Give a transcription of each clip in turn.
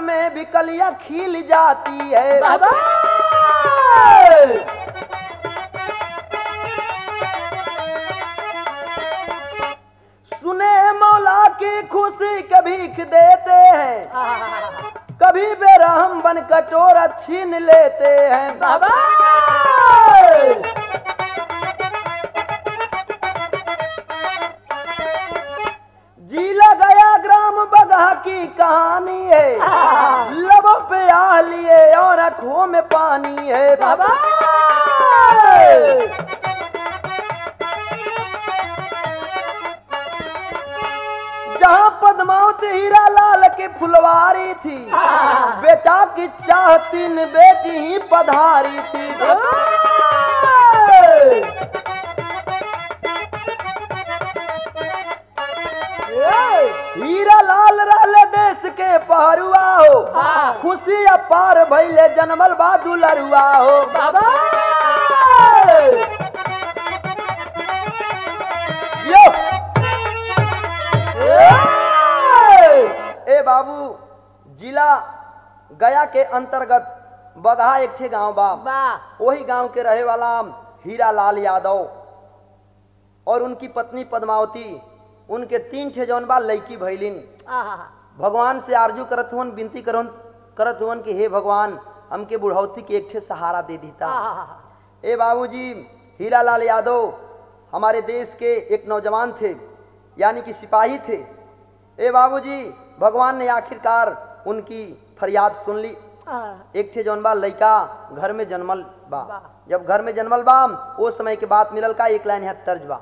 में भी कलियां खिल जाती है बाबा सुने मौला की खुशी के भीख देते हैं कभी बेरहम बन कटोरा छीन लेते हैं बाबा जिला गया ग्राम बगहा की कहानी है लबों पे आ लिए और आंखों में पानी है बाबा जहाँ पद्मावती हीरा लाल की फुलवारी थी बेटा की चाह तीन बेटी ही पधारी थी हीरा लाल रहले देश के पहरुआ हो हाँ। खुशी अपार भैले जनमल बा दुलरुआ हो बाबा यो ए बाबू जिला गया के अंतर्गत बगहा एक ठे गांव बा वाह वही गांव के रहे वाला हीरा लाल यादव और उनकी पत्नी पद्मावती उनके तीन ठे जौन बा लड़की भैलिन भगवान से आरजू करत हुन विनती करन करत हुन कि हे भगवान हमके बुढ़ौती के एक ठे सहारा दे दीता ए बाबूजी हीरा लाल यादव हमारे देश के एक नौजवान थे यानी कि सिपाही थे ए बाबूजी भगवान ने आखिरकार उनकी फरियाद सुन ली एक ठे जौन बा लड़का घर में जन्मल बा बा। जब घर में जन्मल बा वो समय के बात मिलल का एक लाइन यहाँ तर्ज बा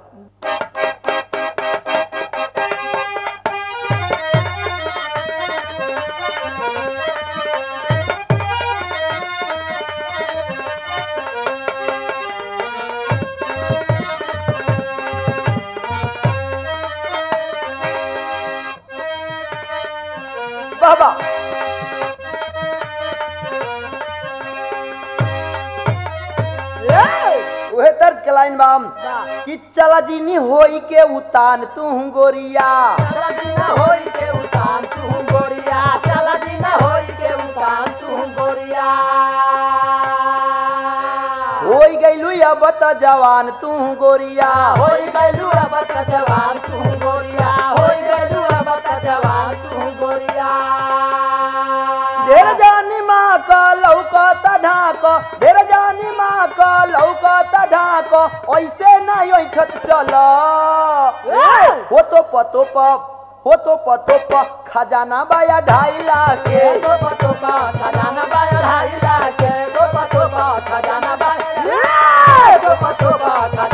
बाबा उहे तर्ज के लाइन बाम कि चला जीनी होई के उतान तू गोरिया होई गईलू अब त जवान तू गोरिया ढेर जानी माँ का लौका ढाक ढेर जानी माँ का लौका ढाक ऐसे नहीं ऐठत चल हो तो पतो प हो तो पतो प खजाना बाया ढाई लाख के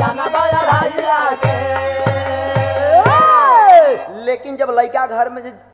लेकिन जब लड़का घर में